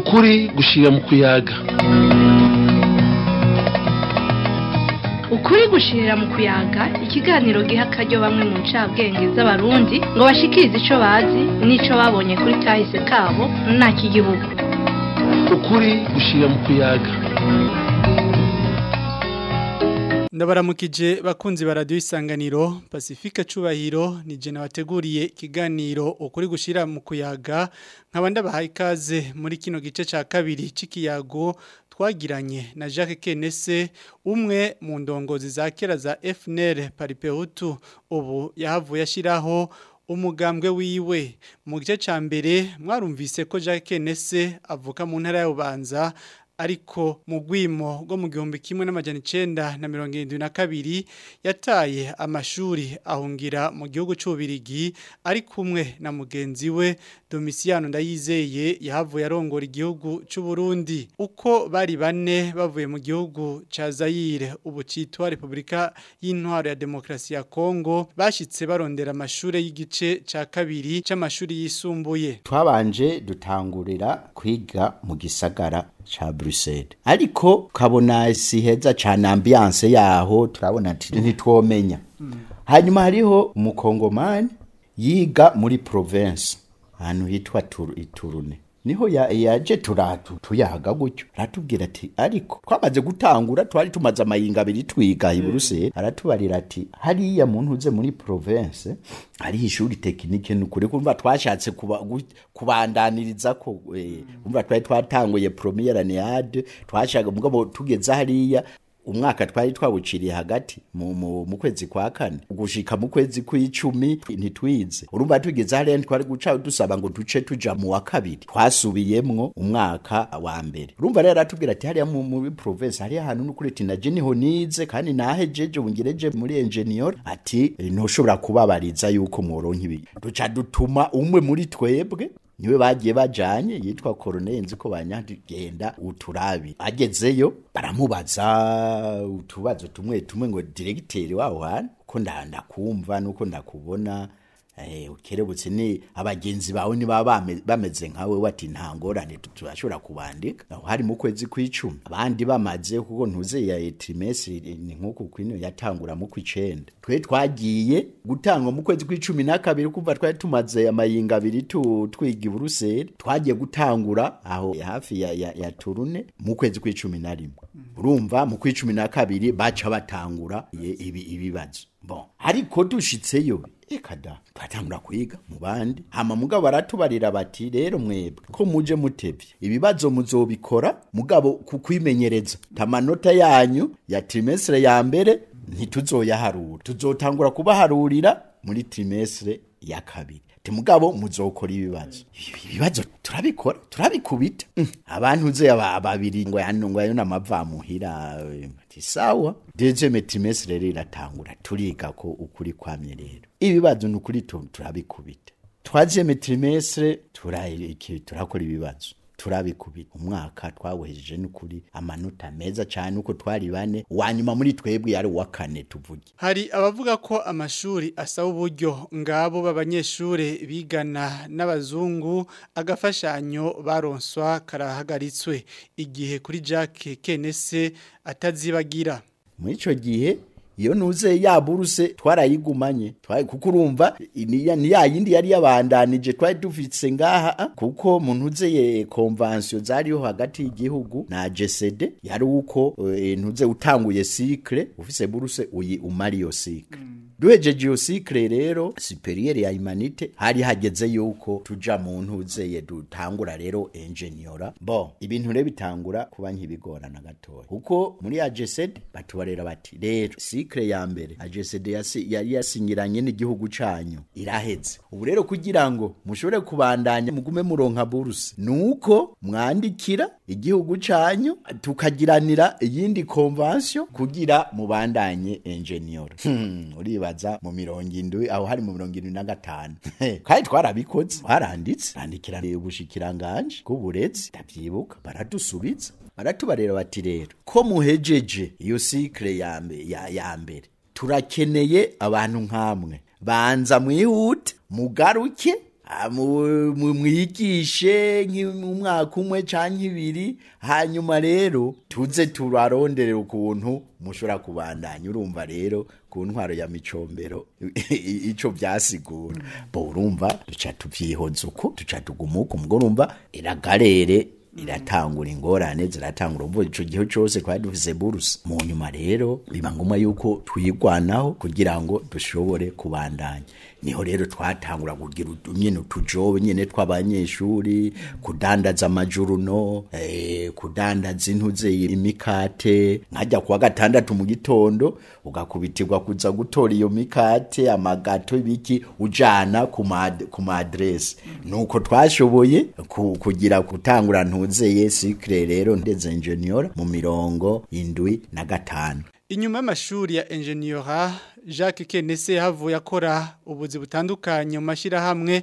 ukuri gushira mu kuyaga ukuri gushirira mu kuyaga ikiganiro giha akaryo bamwe mu ncabwenge z'abarundi ngo bashikirize ico bazi n'ico babonye kuri kahise kabo nta k'igihugu ukuri gushira mu kuyaga ndabaramukije bakunzi ba radiyo isanganiro pacifique cubahiro ni jena wateguriye ikiganiro ukuri gushira mu kuyaga nkaba ndabahaye ikaze muri kino gice cya kabiri cy'ikiyago twagiranye na Jacques Kenese umwe mu ndongozi za kera za FNL Paripehutu ubu yahavuye ashiraho umugambwe wiwe mu gice ca mbere mwarumvise ko Jacques Kenese avuka mu ntara ya Bubanza ariko mu gwimo rwo mu gihumbi kimwe n'amajana icenda na mirongo irindwi na kabiri yataye amashuri ahungira mu gihugu c'ububirigi ari kumwe na mugenzi we Domiciano Ndayizeye yahavuye arongora igihugu c'u Burundi uko bari bane bavuye mu gihugu ca Zaire ubu citwa Republika y'Intwaro ya Demokrasi ya Kongo bashitse barondera amashure y'igice ca kabiri c'amashuri yisumbuye twabanje dutangurira kwiga mu gisagara cha Bruxelles ariko kabona si heza cyane ambiance yaho turabona ati ntitwomenya hanyuma hariho umukongomani yiga muri province ahantu hitwa iturune niho yaje turatu tuyaga gutyo aratubwira ati ariko twamaze gutangura twari tumaze amayinga abiri twiga i Bruxelles aratubarira ati hariya muntu uze muri province hariho ishuri tekinike nukuri kumva twashatse kubandaniriza ko kumva twari twatanguye premiere année twashaka mugabo tugeze hariya umwaka twari twawuciriye hagati mu, mu, mu kwezi kwa kane gushika mu kwezi kw'icumi ntitwize urumva tugeze hariya twari guca dusaba ngo duce tuja mu wa kabiri twasubiyemwo umwaka wa mbere urumva rero aratubwira ati hariya mu, muri province hariya ahantu n'ukuri ati naje niho nize kandi nahejeje bungereje muri engineer ati ntushobora kubabariza yuko mworonka ibi duca dutuma umwe muri twebwe niwe bagiye bajanye yitwa Colonel nzi ko banyagenda uturabi agezeyo baramubaza utubazo tumwe tumwe ngo directeur waho hano ko ndanda kumva nuko ndakubona eh ukerebutse ni abagenzi bawe ni baba bameze nkawe wati nta ngorane turashobora kubandika aho hari mu kwezi kw'icumi abandi bamaze kuko ntuze ya trimestre ni nkuko kwino yatangura mu kw'icenda twe twagiye gutangwa mu kwezi kw'icumi na kabiri kuva twari tumaze amayinga abiri twiga i Bruxelles twagiye gutangura aho hafi ya, ya, ya Turune mu kwezi kw'icumi na rimwe urumva mu kw'icumi na kabiri baca batangura ibi ibibazo bon ariko dushitseyo ekada twatangura kwiga mu bandi hama mugabo baratubarira bati rero mwebwe ko muje mutevye ibibazo muzobikora mugabo kukwimenyereza tamanota yanyu ya trimestre ya mbere ntituzoyaharura tuzotangura kubaharurira muri trimestre ya kabiri mugabo muzokora ibibazo ibibazo turabikora turabikubita abantu uze babiri ngo hano ngo ayo namavamuhira ati sawa deuxième trimestre rero iratangura turiga ko ukuri kwamye rero ibibazo nukuri turabikubita troisième trimestre turayiki turakora ibibazo turabikubita umwaka twawuhejeje n'ukuri amanota meza cyane uko twari bane wanyuma muri twebwe yari wa kane tuvuge hari abavuga ko amashuri asaba uburyo ngabo b'abanyeshuri bigana n'abazungu agafashanyo baronswa karahagaritswe igihe kuri Jacques Kenese atazibagira muri icyo gihe iyo nuze ya buruse twarayigumanye kuko urumva ni ya yindi yari yabandanije twari dufitse ngaha kuko mu ntuze convention zariho hagati y'igihugu na GCD yari uko ntuze utanguye cycle ufise buruse uyi umari yo cycle duhejeje iyo cycle rero superieur ya humanité hari hageze yuko tuja mu ntuze dutangura rero engineer bon ibintu rero bitangura kuba nkibigorana gatoya kuko muri ya GCD batubarera bati rero cycle ya mbere AGCD yari yasinyiranye n'igihugu canyu iraheze ubu rero kugira ngo mushobore kubandanya mugume muronka buruse nuko mwandikira igihugu canyu tukagiranira iyindi convention kugira mubandanye engineer hmm, uribaza mu mirongo indwi aho hari mu mirongo indwi na gatanu kandi twarabikoze twaranditse randikira ubushikiranganje bw'uburezi ndavyibuka baradusubiza baratubarera bati rero ko muhejeje iyo cycle ya ya, ya mbere turakeneye abantu nkamwe banza mwihute mugaruke ah, mu- mu- mwigishe nk'umwaka umwe canke ibiri hanyuma rero tuze turarondere ukuntu mushobora kubandanya urumva rero ku ntwaro ya micombero ico vyasigura bo urumva duca tuvyihoza uko duca tuguma uko mugo urumva iragarere iratangura ingorane ziratangura ubu ico gihe cose twari dufise buruse mu nyuma rero biba ngombwa yuko twigwanaho kugira ngo dushobore kubandanya niho rero twatangura kugira utu- nyene utujobe nyene tw'abanyeshuri kudandaza amajuruno eh, kudandaza intuze imikate nkajya kuwa gatandatu mu gitondo ugakubitirwa kuza gutora iyo mikate amagato ibiki ujana ku ma- ku madresi nuko twashoboye ku- kugira gutangura ntuzeye sikire rero ndeze engineer mu mirongo indwi na gatanu Inyuma y'amashuri ya Engineera Jacques Kenese havuye akora ubuzi butandukanye mu mashirahamwe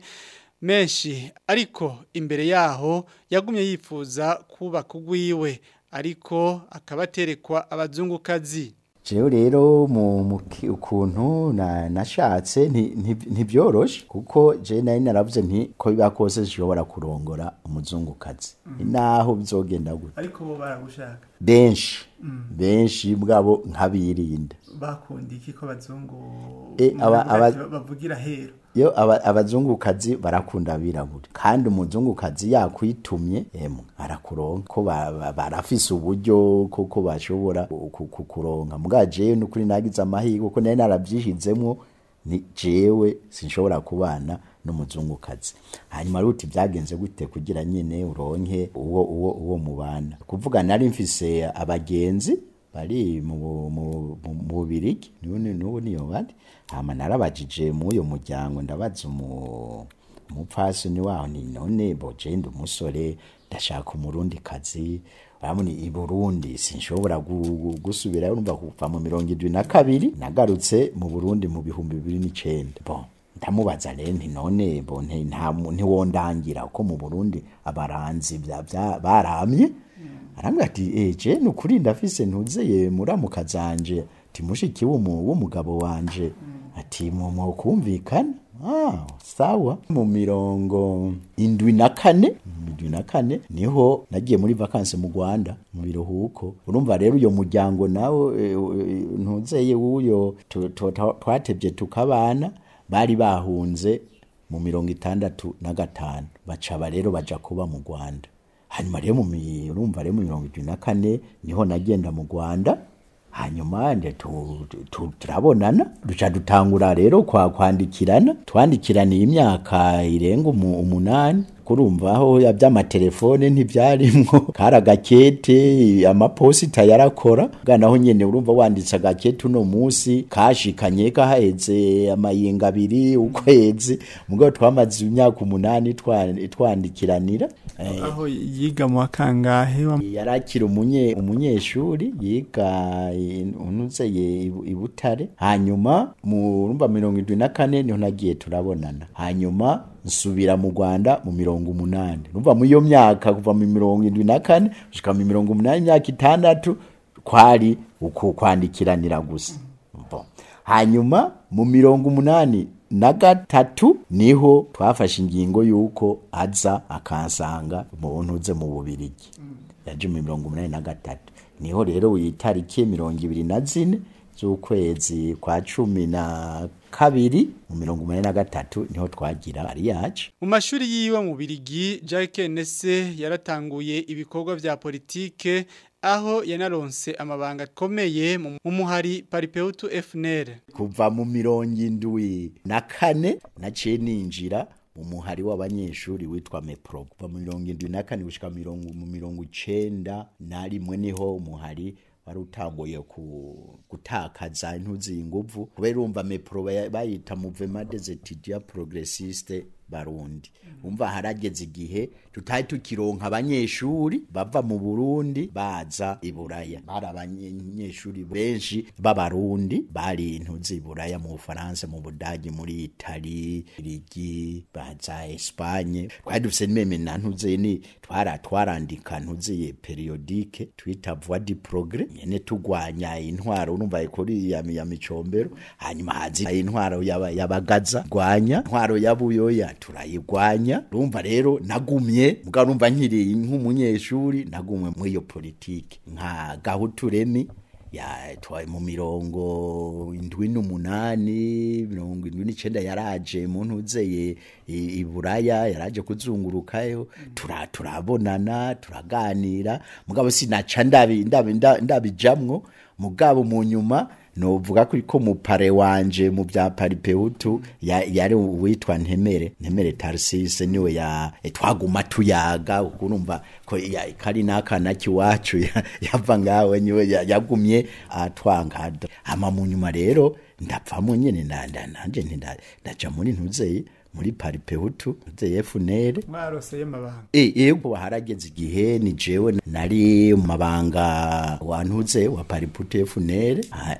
menshi ariko imbere yaho yagumye yifuza kubaka ugwiwe ariko akabaterekwa abazungukazi jewe rero mu mu ki- ukuntu na- nashatse nti- nti- ntibyoroshe kuko je nari naravuze nti ko biba kose zishobora kurongora umuzungukazi naho bizogenda gute ariko bo baragushaka benshi benshi bwabo nkabirinda bakunda iki ko abazungu Eh, aba- aba- bavugira hero yo aba- abazungukazi barakunda abirabura kandi umuzungukazi yakwitumye emwe arakuronka ko ba- ba- barafise uburyo koko bashobora ku- ku- kukuronka muga jewe nukuri nagize amahirwe kuko nari naravyishizemwo ni jewe sinshobora kubana n'umuzungukazi hanyuma ruti byagenze gute kugira nyine uronke uwo uwo uwo mubana kuvuga nari mfise abagenzi bari mu bu- mu- mu- mu bubirigi none n'ubu niyo bari hama narabajije mu uyo muryango ndabaza umu umupfasoni waho ni none boje ndi umusore ndashaka umurundi kazi urabona i Burundi sinshobora gu- gu- gusubirayo urumva kuva mu mirongo indwi na kabiri nagarutse mu Burundi mu bihumbi bibiri n'icenda bon ndamubaza rero nti none bo nti nta mu- ntiwondangira ko mu Burundi abaranzi bya bya- baramye arambwira ati eh je nukuri ndafise ntuzeye muramuka zanje ati mushiki w'umu- w'umugabo wanje ati mu mu kumvikana ah sawa mu mirongo indwi na kane mu indwi na kane niho nagiye muri vacances mu Rwanda mu biruhuko urumva rero uyo muryango nawe eh, eh, ntuzeye w'uyo tu- tu- tu- twatevye tukabana bari bahunze mu mirongo itandatu na gatanu bacaba rero baja kuba mu Rwanda hanyuma rero mu mi- urumva rero mu mirongo itatu na kane niho nagenda mu Rwanda hanyuma nde tu- tu- turabonana duca dutangura rero kwa kwandikirana twandikiraniye imyaka irenga umu- umunani kurumva aho ya by'amatelefone ntibyarimwo kari agakete amaposita yarakora bwa naho nyene urumva wanditse agakete uno munsi kashikanye kaheze amayinga abiri ukwezi mugabo twamaze imyaka umunani twa- twandikiranira eh, aho yiga mu wakangahe wa yarakira umunye umunyeshuri yiga unuzeye i Butare hanyuma mu rumba mirongo indwi na kane niho nagiye turabonana hanyuma nsubira mu Rwanda mu mirongo umunani numva mu iyo myaka kuva mu mirongo indwi na kane gushika mu mirongo umunani imyaka itandatu kwari uku kwandikiranira gusa Bon. hanyuma mu mirongo umunani na gatatu niho twafashe ingingo y'uko aza akansanga mu ntuze mu bubirigi yaje mu mirongo umunani na gatatu niho rero itariki mirongo ibiri na zine z'ukwezi kwa cumi na kabiri mu mirongo umunani na gatatu niho twagira ari yacu mu mashuri yiwe mu birigi Jacques Nese yaratanguye ibikorwa vya politike aho yanaronse amabanga akomeye mu mu muhari Paripeutu FNL kuva mu mirongo indwi na kane naciye ninjira mu muhari w'abanyeshuri witwa mepro kuva mu mirongo indwi na kane gushika mu mirongo mu mirongo icenda na rimwe niho umuhari wari utanguye ku, gutakaza intuzi inguvu kubera urumva mepro baya- bayita mouvement des étudiants progressistes barundi umva harageze igihe tutari tukironka abanyeshuri bava mu Burundi baza i Buraya bari abanyeshuri benshi b'abarundi bari intuzi i Buraya mu Bufaransa mu Budagi muri Itali Irigi baza Espagne twari dufise n'imeme na ntuze ni twara twarandika ntuze periodique twita voix du progrès nyene tugwanya intwaro urumva kuri ya, ya micombero hanyuma hazi intwaro yaba- yabagaza gwanya intwaro yabuyoya turayigwanya urumva rero nagumye mugabo urumva nkiri nk'umunyeshuri nagumwe muri iyo politike nka gahuturemi yatwaye mu mirongo indwi n'umunani mirongo indwi n'icenda yaraje mu ntuzeye i i buraya yaraje kuzungurukayo tura turabonana turaganira mugabo sinaca ndabi ndabi nda- ndabijamwo mugabo mu nyuma novuga ko ko mupare wanje mu bya paripehutu ya- yari uwitwa ntemere ntemere tarsise niwe ya eh, twaguma tuyaga urumva ko ya- kari n'akana kiwacu ya- yava ngawe niwe ya- yagumye atwangada ama mu nyuma rero ndapfamo nyene na- na- nanje nti nda- ndaja muri ntuzeye muri paripehutu ntuzeye funere mwaroseye amabanga E, yego harageze igihe ni jewe nari mu mabanga wantuze wa paripute funere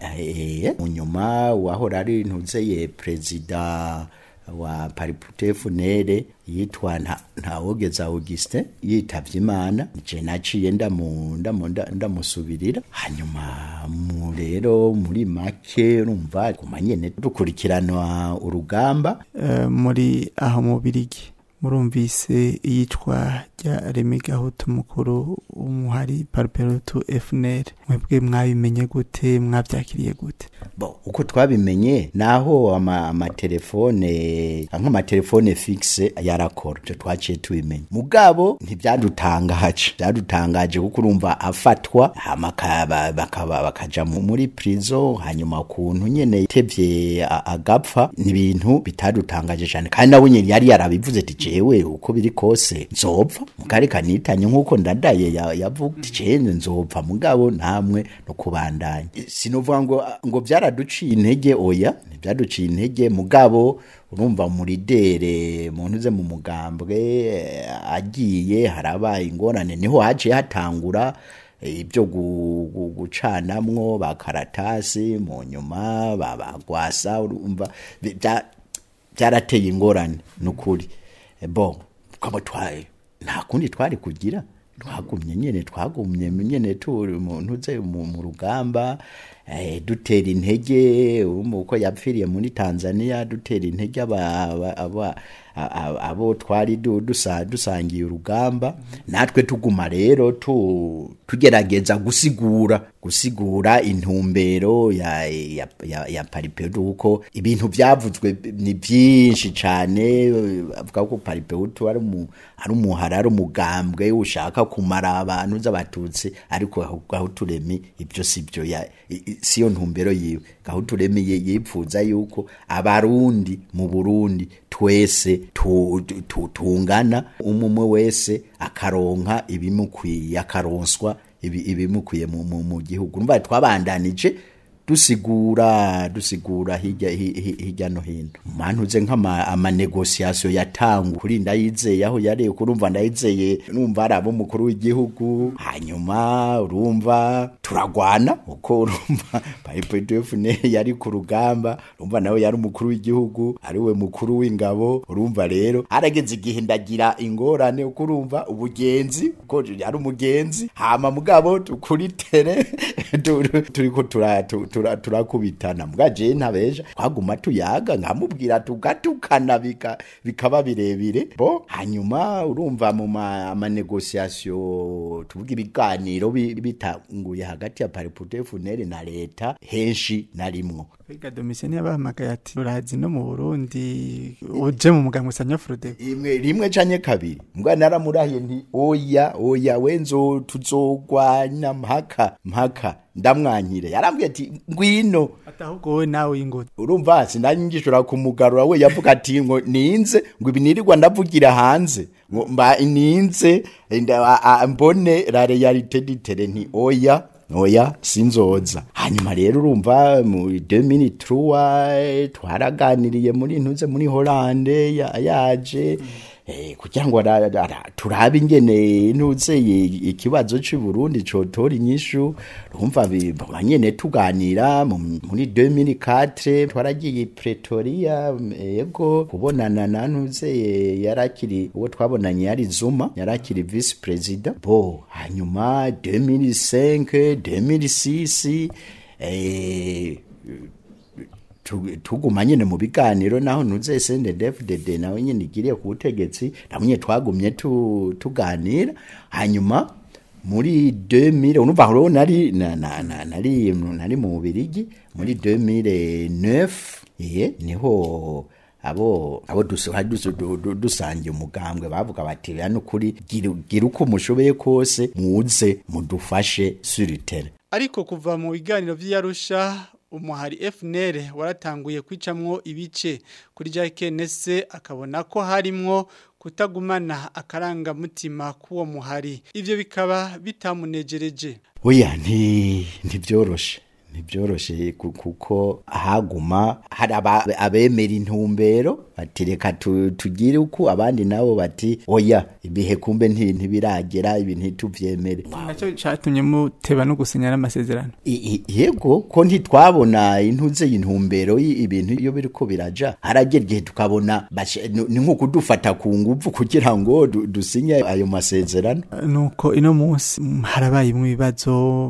mu nyuma wahora ari ntuzeye perezida wa paripute funere yitwa nta ntawogeza Augustin yitavye imana je naciye ndamu ndamu nda- ndamusubirira hanyuma mu rero muri make urumva kuma nyene dukurikirana urugamba Eh, muri aho mu birigi murumvise iyicwa rya Remy Gahutu mukuru w'umuhari Parperutu FNL mwebwe mwabimenye gute mwavyakiriye gute bo uko twabimenye naho ama- amatelefone nk'amatelefone fixe yarakora ivyo twaciye tubimenya mugabo ntibyadutangaje byadutangaje kuko urumva afatwa hama akaba- bakaba bakaja mu- muri prison hanyuma ukuntu nyene itevye a- agapfa ni ibintu bitadutangaje cyane kandi nawe nyene yari yarabivuze ati jewe uko biri kose nzopfa mugari kanitanye nk'uko ndadaye ya- yavuga ati jewe nzopfa mugabo namwe no kubandanya sinovuga ngo ngo byaraduciye intege oya ntibyaduciye intege mugabo urumva muridere muntu uze mu mugambwe eh, agiye harabaye ingorane niho haciye hatangura eh, ibyo gu- gu- gucanamwo bakaratasi mu nyuma babagwasa urumva bi- bya- byarateye ingorane nukuri Eh, bon kama twaye nta kundi twari kugira twagumye nyene twagumye nyene turi umuntu uze mu mu rugamba eh, dutera intege urumva uko yapfiriye muri Tanzania dutera intege aba- aba- aba- a- a- abo twari du- dusa- dusangiye urugamba natwe tuguma rero tu- tugerageza gusigura gusigura intumbero ya, ya, ya, ya paripedu kuko ibintu byavuzwe ni byinshi cyane avuga ko paripedu ari umu ari umuhara ari umugambwe ushaka kumara abantu z'abatutsi ariko gahuturemi ibyo si byo ya- i- i- siyo ntumbero yiwe gahuturemi ye- yipfuza yuko abarundi mu Burundi twese tu- tu- tu- tungana umwe wese akaronka ibimukwiye akaronswa ibi- ibimukwiye mu, mu, mu gihugu numva twabandanije dusigura dusigura hirya hi- hi- hirya no hino mantuze nk'ama amanegociation yatangu kuri ndayizeye aho yari kurumva ndayizeye numva ari abo mukuru w'igihugu hanyuma urumva turagwana uko urumva PPDFN yari ku rugamba urumva nawe yari umukuru w'igihugu ari we mukuru w'ingabo urumva rero arageze igihe ndagira ingorane uko urumva ubugenzi ko ari umugenzi hama mugabo kuri tere tu- turiko tura- tu- tura- turakubitana mbwa je ntabeja twaguma tuyaga nkamubwira tugatukana bika- bikaba birebire bo hanyuma urumva mu ma- amanegociation tuvuga ibiganiro bi- bitanguye hagati ya paripute funere na leta henshi narimwo Biga Domitien yabahamagaye ati urazi no mu Burundi uje mu muganga usanya Frodebu imwe rimwe canke kabiri mbwa naramurahiye nti oya oya wenzo tuzogwana mpaka mpaka ndamwanyire yarambwiye ati ngwino atahubwo wowe nawe ingoti urumva sinanyingishura kumugarura we yavuga ati ngo ninze ngo ibi nirirwa ndavugira hanze ngo mba ninze nda- a- a- mbone la realite ditere nti oya oya sinzoza hanyuma rero urumva mu 2003 twaraganiriye muri ntuze muri Hollande ya- yaje eh, kugira ngo ara- ara- turabe ingene ntuze i- ikibazo cy'u Burundi cotora inyishu urumva bi- ba nyene tuganira mu- muri 2004 twaragiye i Pretoria yego kubonana na ntuze yarakiri uwo twabonanye yari Zuma yarakiri vice president bo hanyuma 2005 2006 eh tu- tuguma nyene mu biganiro naho nuze SNDD-FDD nawe nyene igiriye ku butegetsi namwe twagumye tu, tuganira hanyuma muri 2000 urumva aho nari na, na, na, nari nari mu Bubirigi muri 2009 iye niho abo abo dusuha dusangiye umugambwe bavuga bati hano kuri gira gira uko mushoboye kose muze mudufashe suritere ariko kuva mu biganiro vy'Arusha umuhari FNL waratanguye kwicamwo ibice kuri JKNS akabona ko harimwo kutagumana akaranga mutima kuwo muhari ivyo bikaba bitamunejereje oya nti ntibyoroshe ntibyoroshe ku- kuko haguma hari aba- abemera intumbero bati reka tu- tugire uko abandi nabo bati oya ibihe kumbe nti- ntibiragera ibi ntituvyemere nacyo cyatumye muteba no gusinyana amasezerano I- i- yego ko ntitwabona intuze y'intumbero y- ibintu iyo biriko biraja haragera igihe tukabona bashe- ni ni nko kudufata ku nguvu kugira ngo du- dusinye ayo masezerano nuko ino munsi mm, harabayemo ibibazo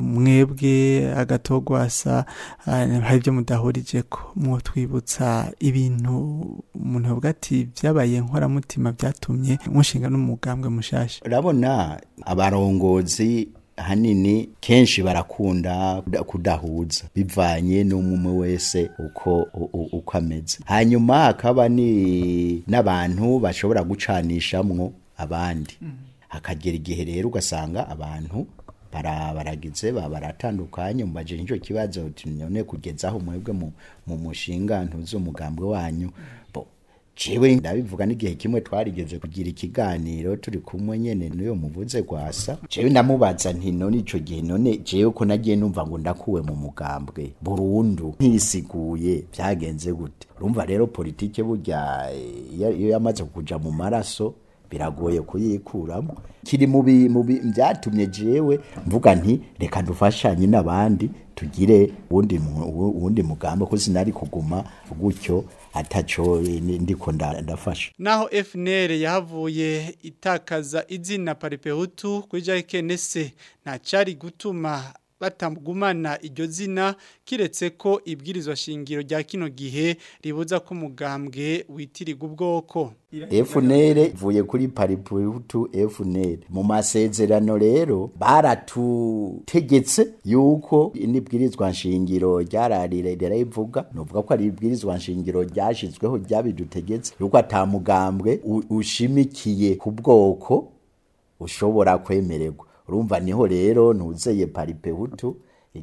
mwebwe agatogwasa ah, hari ibyo mudahurijeko mwotwibutsa ibintu umuntu avuga ati byabaye nkoramutima byatumye mushinga n'umugambwe mushasha urabona abarongozi hanini kenshi barakunda kuda- kudahuza bivanye n'umwe wese uko u- u- uko ameze hanyuma hakaba ni n'abantu bashobora gucanishamwo abandi hakagera igihe rero ugasanga abantu bara- baragize ba- baratandukanye mubaje nicyo kibazo uti none kugeza aho mwebwe mu, mu mushinga ntuzi umugambwe wanyu bo jewe ndabivuga n'igihe kimwe twarigeze kugira ikiganiro turi kumwe nyene n'uyo muvuze gwasa jewe ndamubaza nti none ico gihe none jewe ko nagiye numva ngo ndakuwe mu mugambwe burundu ntisiguye vyagenze gute urumva rero politike burya eh, iyo iyo yamaze kuja mu maraso biragoye kuyikuramo kiri mu bi- mu bi- byatumye jewe mvuga nti reka dufashanye n'abandi tugire uwundi mu- uwu- uwundi mugambo ko sinari kuguma gutyo ataco eh, ni- ndiko nda- ndafasha naho FNL yahavuye itakaza izina paripehutu kuri JKNS nta cari gutuma batagumana iryo zina kiretse ko ibwirizwa shingiro rya kino gihe ribuza ko umugambwe witirirwa ubwoko FNL ivuye kuri pariputu FNL mu masezerano rero baratutegetse yuko nibwirizwa nshingiro ryararire rirayivuga novuga ko ari ibwirizwa nshingiro ryashizweho ryabidutegetse yuko atamugambwe u- ushimikiye ku bwoko ushobora kwemererwa urumva niho rero ntuzeye paripehutu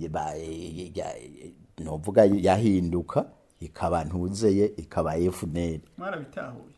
novuga yahinduka ikaba ntuzeye ikaba FNL mwarabitahuye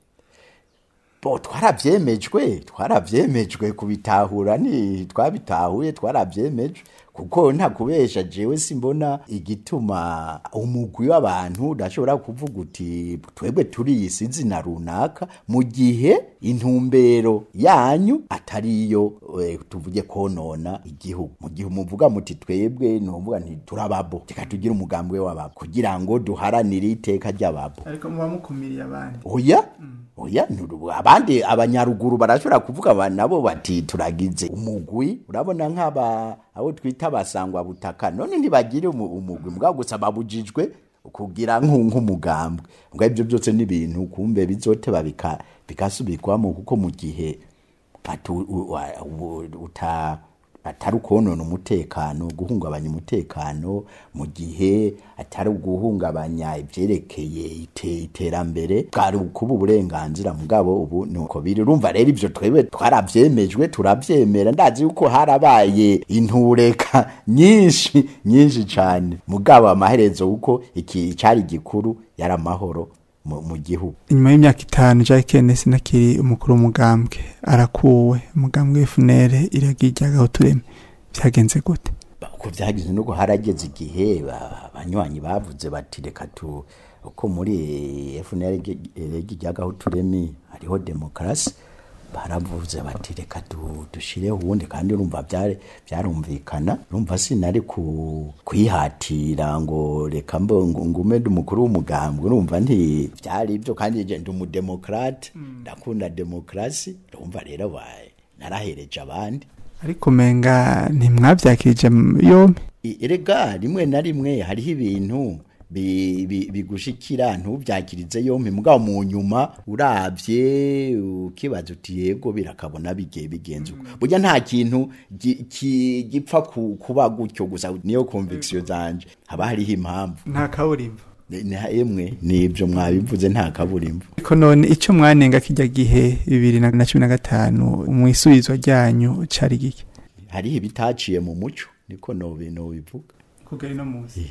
bo twarabyemejwe twarabyemejwe kubitahura ni twabitahuye twarabyemejwe kuko nta kubesha jewe simbona igituma umugwi w'abantu udashobora kuvuga uti twebwe turiyisi izina runaka mu gihe intumbero yanyu atari iyo eh, tuvuge konona igihugu mu gihe umuvuga muti twebwe nuvuga nti turababo reka tugire umugambwe w'ababo kugira ngo duharanire iteka ry'ababo ariko muba mukumiriye abandi oya oya nuru- abandi abanyaruguru barashobora kuvuga aba nabo bati turagize umugwi urabona nk'aba abo twita abasangwa butaka none ntibagire umu- umugwi mbwa gusa babujijwe kugira nk'u- nk'umugambwe mbwa ibyo byose ni ibintu kumbe bizoteba bika- bikasubirwamo kuko mu gihe batu- u- wa- u- uta atari ukonona umutekano guhungabanya umutekano mu gihe atari uguhungabanya ibyerekeye ite- iterambere bwari kuba uburenganzira mugabo ubu nuko biri urumva rero ibyo twebwe twarabyemejwe turabyemera ndazi yuko harabaye intureka nyinshi nyinshi cyane mugabo amaherezo uko iki cyari gikuru yari amahoro mu mu gihugu inyuma y'imyaka itanu Jack Kenneth nakiri umukuru w'umugambwe arakuwe umugambwe w'FNL iragiye ijyagaho tureme byagenze gute uko byagize nuko harageze igihe ba- abanywanyi bavuze bati reka tu uko muri FNL ryagaho turemi hariho demokarasi baravuze bati reka du- dushireho ubundi kandi urumva byari byarumvikana urumva sinari ku kwihatira ngo reka mbo ngo- ngume ndi umukuru w'umugambwe urumva nti byari ibyo kandi je ndi umudemokrate ndakunda demokarasi urumva rero baye narahereje abandi ariko menga ntimwabyakirije m- yombi I- erega rimwe na rimwe hariho ibintu bi- bi- bigushikira ntubyakirize yompi mugabo mu nyuma uravye ukibaza uti yego birakabona bigiye bigenze uko burya nta kintu gi- ki- gipfa ku- kuba gutyo gusa niyo conviction zanje haba hariho impamvu nta kaburimbo Ni- ni- emwe nibyo mwabivuze nta kaburimbo ariko none icyo mwanenga kijya gihe bibiri na na cumi na gatanu mu isubizwa ryanyu cari gike hariho ibitaciye mu muco niko nobi nobivuga kugari no munsi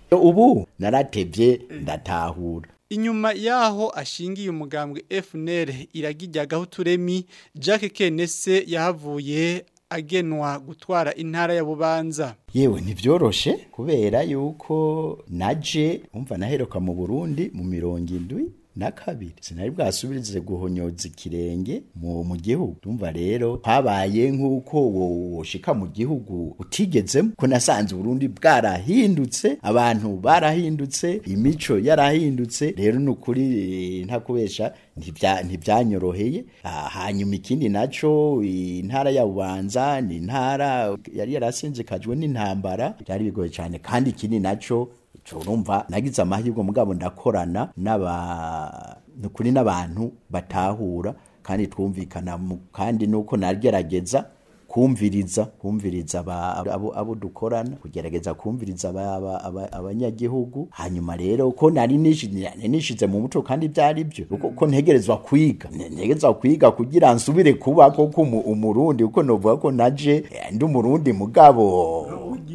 ubu naratevye ndatahura Inyuma yaho ashingiye umugambwe FNL iragijyagaho turemi Jacques Kenese yahavuye agenwa gutwara intara ya Bubanza. yewe ntibyoroshe kubera yuko naje umva naheruka mu burundi mu mirongo indwi na kabiri sinari bwasubirize guhonyoza ikirenge mu, mu gihugu ndumva rero habaye nk'uko wo- woshika mu gihugu utigezemo ko nasanze uburundi bwarahindutse abantu barahindutse imico yarahindutse rero ni ukuri eh, ntakubesha ntibya- ntibyanyoroheye Ah, hanyuma ikindi naco intara ya bubanza ni intara yari yarasinzikajwe n'intambara byari bigoye cyane kandi ikindi naco ico urumva nagize amahirwe mugabo ndakorana n'aba nukuri n'abantu batahura kandi twumvikana mu- kandi nuko nagerageza kumviriza kumviriza aba- abo, abo dukorana kugerageza kumviriza aba- aba- aba- abanyagihugu hanyuma rero ko nari nishi- nari nishize mu muco kandi byari byo kuko ko ntegerezwa kwiga Ne- ntegerezwa kwiga kugira nsubire kuba koko umu- umurundi kuko novuga ko naje eh, ndi umurundi mugabo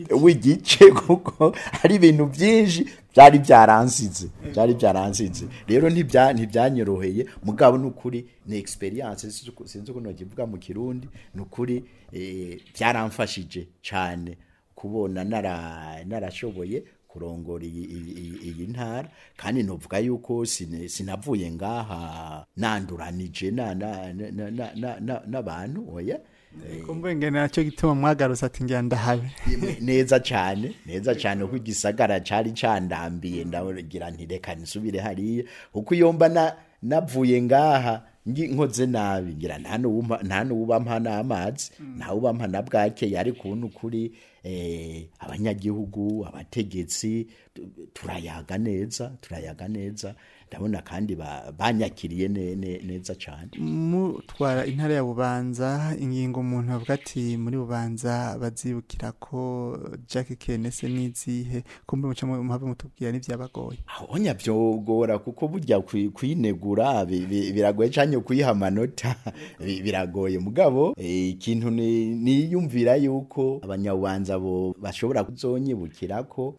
w'igice kuko hari ibintu byinshi byari byaransize byari byaransize rero ntibya ntibyanyoroheye mugabo nukuri ni experience sinzi uko- sinzi uko nokivuga mu kirundi nukuri eh, byaramfashije cyane kubona nara narashoboye kurongora iyi, iyi, iyi- iyi ntara kandi novuga yuko sine- sinavuye ngaha nanduranije na- na- na- na- na- na- na- n'abantu oya kumbenge nacyo gituma mwagarutse ati ngira ndahabe Yemwe, neza cyane neza cyane kuko igisagara cyari candambiye ndagira nti reka nisubire hariya kuko iyo mba na- navuye ngaha ngi nkoze nabi ngira nta n'uwumpa- nta n'uwubampa n'amazi nta wubampa na bwakeye ariko ubu ni ukuri eh, abanyagihugu abategetsi tu- turayaga neza turayaga neza ndabona kandi ba- banyakiriye ne- ne- neza cyane mutwara intara ya bubanza ingingo umuntu avuga ati muri bubanza bazibukira ko Jack Kenese n'izihe kumbe muca mu- muhave mutubwira n'ivyabagoye aho nyabyogora kuko burya kwi- kwinegura bi- bi- biragoye cyane kuyiha amanota bi- biragoye mugabo eh, ikintu ni- niyumvira yuko abanyabubanza bo bashobora kuzonyibukira ko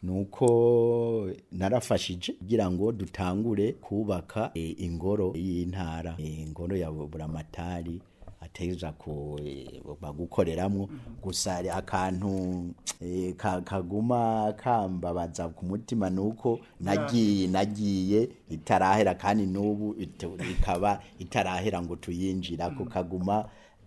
nuko narafashije kugira ngo dutangure kubaka eh, ingoro y'intara eh, ingoro ya buramatari ateza ku eh, bagukoreramwo gusa hari akantu eh, ka- kaguma kambabaza ku mutima nuko nagiye nagiye itarahera kandi n'ubu ito- ikaba itarahera ngo tuyinjira ko kaguma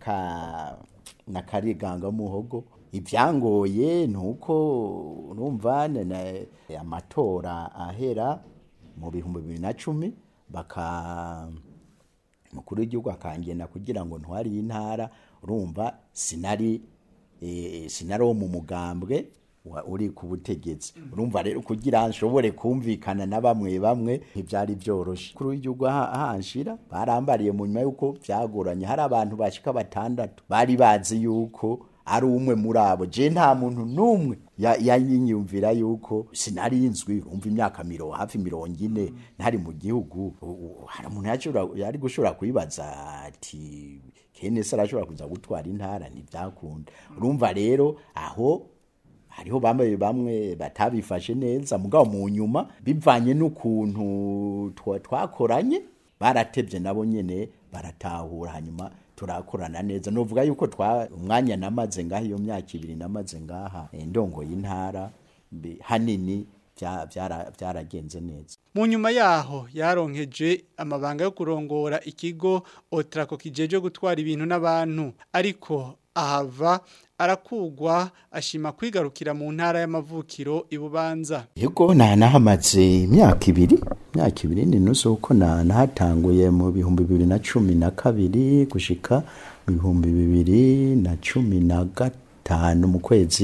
ka nakariganga muhogo ibyangoye nuko urumva na- na- amatora ahera mu bihumbi bibiri na cumi baka mukuru w'igihugu akangena kugira ngo ntwari y'intara urumva sinari eh, sinari wo mu mugambwe wa- uri ku butegetsi urumva rero kugira nshobore kumvikana na bamwe bamwe ntibyari byoroshe kuri w'igihugu aha- ahanshira barambariye mu nyuma yuko byagoranye hari abantu bashika batandatu bari bazi yuko ari umwe muri abo je nta muntu n'umwe ya- yanyiyumvira yuko sinari nzwi umva imyaka miro hafi mirongo ine ntari mu gihugu U- u- hari umuntu yashobora- yari gushobora kuyibaza ati kene se arashobora kuza gutwara intara ntibyakunda urumva rero aho hariho bamwe bamwe batabifashe neza mugabo mu nyuma bivanye n'ukuntu twa- twakoranye baratebye nabo nyene baratahura hanyuma turakorana neza novuga yuko twa umwanya namaze ngaha iyo myaka ibiri namaze ngaha eh, ndongoye intara mbe- hanini bya- byara- byaragenze neza Mu nyuma yaho yaronkeje amabanga yo kurongora ikigo Otrako kijeje gutwara ibintu n'abantu ariko ahava arakugwa ashima kwigarukira mu ntara y'amavukiro ibubanza yego na nahamaze imyaka ibiri imyaka ibiri ni nusu uko na nahatanguye mu bihumbi bibiri na cumi na kabiri gushika mu bihumbi bibiri na cumi na gatanu mu kwezi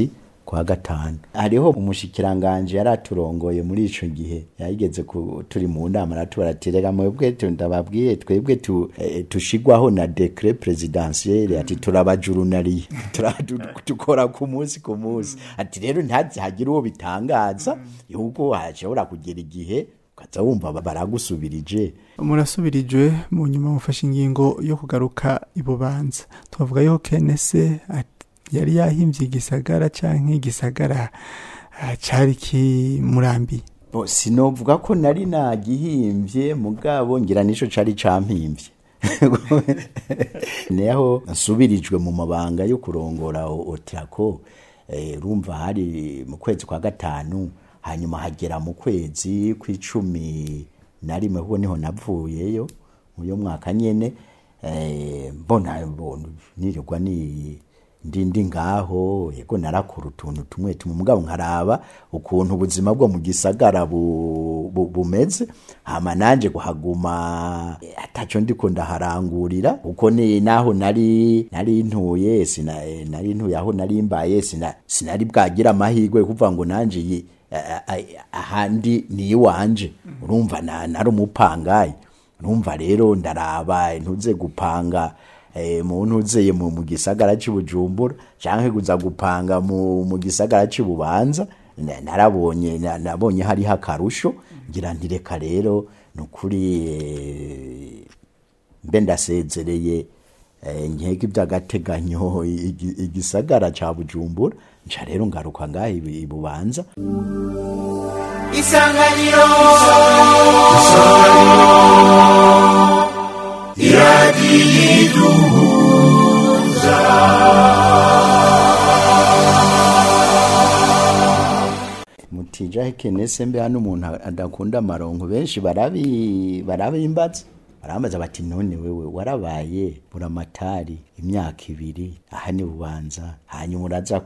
kwa gatanu hariho umushikiranganje yari aturongoye muri ico gihe yayigeze ku- turi mu nama aratubaratiraga mwebwe tu- ndababwiye twebwe tu, eh, tushigwaho na decret presidentiel ati turabajurunariye Tura- tu- dukora ku munsi ku munsi ati rero ntihagire uwo bitangaza yuko hashobora kugera igihe ukaza wumva baragusubirije murasubirijwe mu nyuma mufashe ingingo yo kugaruka ibubanza twavuga yuko kenese ati- yari yahimbye igisagara canke igisagara ah, cari kimurambiye Bo, sinovuga ko nari nagihimbye mugabo ngira nico cari campimbye neho nsubirijwe mu mabanga yo kurongora o- otrako eh, rumva hari mu kwezi kwa gatanu hanyuma hagera mu kwezi kw'icumi na rimwe kuko niho navuyeyo uyo mwaka nyene eh, mbona mbona nirirwa ni ndi ndi ngaho yego narakora utuntu tumwe tumwe mugabo nkaraba ukuntu ubuzima bwo mu gisagara bu, bu, bumeze hama nanje kuhaguma eh, ataco ndiko ndaharangurira uko ni naho nari nari ntuye sina eh, nari ntuye aho nari mbaye sina sinari bwagira amahirwe yo kuvuga ngo nanje yi- a- a- a- ahandi ni iwanje urumva na- nari umupangayi urumva rero ndaraba ntuze gupanga eh, mu ntuzeye mu mu gisagara cy'ubujumbura canke kuza gupanga mu mu gisagara cy'ububanza Na- narabonye na- nabonye hariho akarusho ngira nti reka rero nukuri eh, mbe ndasezereye eh, nkeka iby'agateganyo igi- igisagara ca bujumbura nca rero ngaruka ngaha ibu- ibubanza isanganiro mutija kenese mbe hano umuntu adakunda amaronko benshi barabi barabimbaza barambaza bati none wewe warabaye buramatari imyaka ibiri aha ni bubanza hanyuma uraza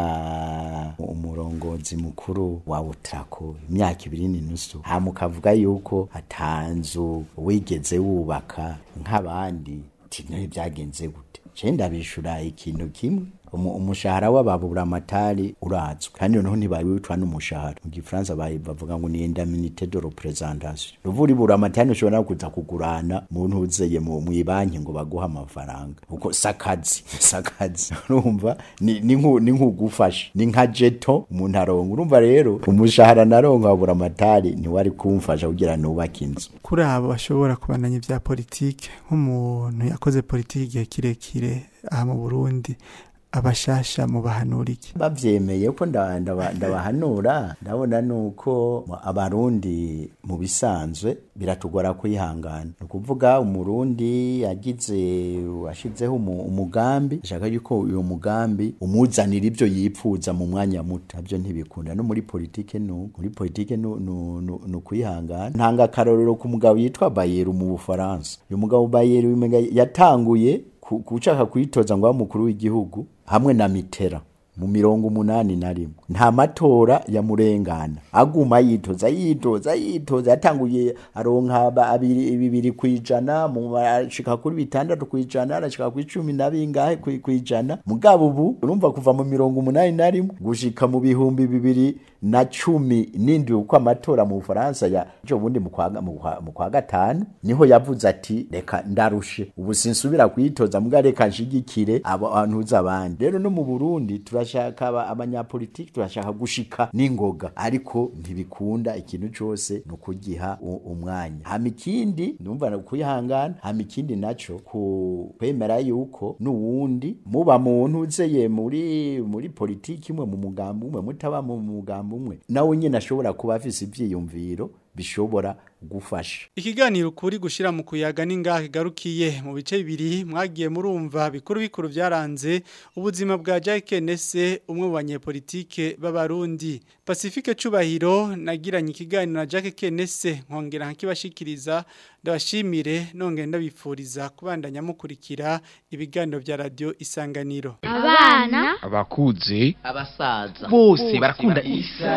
kuba umurongozi mukuru wa utrako imyaka ibiri n'inusu hama ukavuga yuko atanzu wigeze wubaka nk'abandi ati none byagenze gute je ndabishura ikintu kimwe umu- umushahara w'ababuramatari urazwi kandi noneho ntibawiwitwa n'umushahara mu gifaransa bayi- bavuga ngo ni indaminite de representation ruvura iburamatari ushobora kuza kugurana mu ntuzeye mu banki ngo baguhe amafaranga uko sakazi sakazi urumva ni ni nku- ni nk'ugufasha ni nka jeto umuntu aronka urumva rero umushahara naronka wa buramatari ntiwari kumfasha kugira nubake inzu kuri abo bashobora kubandanya ibya politike nk'umuntu yakoze politike igihe kirekire aha mu burundi abashasha mu bahanurike bavyemeye ko nda- ndaba- ndabahanura ndabona nuko mu- abarundi mu bisanzwe biratugora kwihangana ni ukuvuga umurundi yagize washizeho umu- umugambi ashaka yuko uyo mugambi umuzanira ibyo yipfuza mu mwanya muto nabyo ntibikunda no muri politike nu muri politike nu- nu- nu- ni ukwihangana ntanga akarorero ku mugabo yitwa bayeru mu bufaransa uyu mugabo bayeru umenga yatanguye ku- gushaka kwitoza ngo abe umukuru w'igihugu hamwe na mitera mu mirongo umunani na rimwe nta matora yamurengana aguma yitoza yitoza yitoza yatanguye aronka ba- abiri bibiri kwijana mu ashika kuri bitandatu kwijana arashika kuri cumi na bingahe kwi- kwijana mugabo ubu urumva kuva mu mirongo umunani na rimwe gushika mu bihumbi bibiri na cumi n'indwi uko amatora mu bufaransa ya ejo bundi mu kwa mu kwa- mu kwa gatanu niho yavuze ati reka ndarushe ubu sinsubira kuyitoza mbwa reka nshigikire abo bantuza abandi rero no mu burundi turashaka aba- abanyapolitiki turashaka gushika n'ingoga ariko ntibikunda ikintu cose ni ukugiha u- umwanya hama ikindi numva na kwihangana hama ikindi naco ku kwemera yuko n'uwundi muba mu ntuzeye muri muri politiki imwe mu mugambi umwe mutaba mu mugambi umwe nawe nyine ashobora kuba afise ivyiyumviro bishobora gufasha Ikiganiro ukuri gushira mu kuyaga ningahe garukiye mu bice bibiri mwagiye murumva bikuru bikuru byaranze ubuzima bwa Jacques Nese umwe mu banyepolitike b'abarundi Pacifique Cubahiro nagiranye ikiganiro na Jacques Nese nkongera nkibashikiriza ndabashimire nongera ndabifuriza kubandanya mukurikira ibiganiro bya radio Isanganiro abana abakuze abasaza bose barakunda isa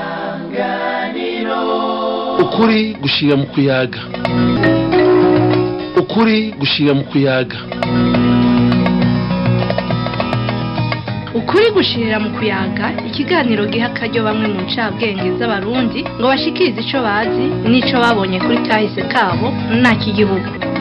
ukuri gushira mu kuyaga ukuri gushira mu kuyaga ukuri gushirira mu kuyaga ikiganiro giha akaryo bamwe mu ncabwenge z'abarundi ngo bashikirize ico bazi n'ico babonye kuri kahise kabo nta kigihugu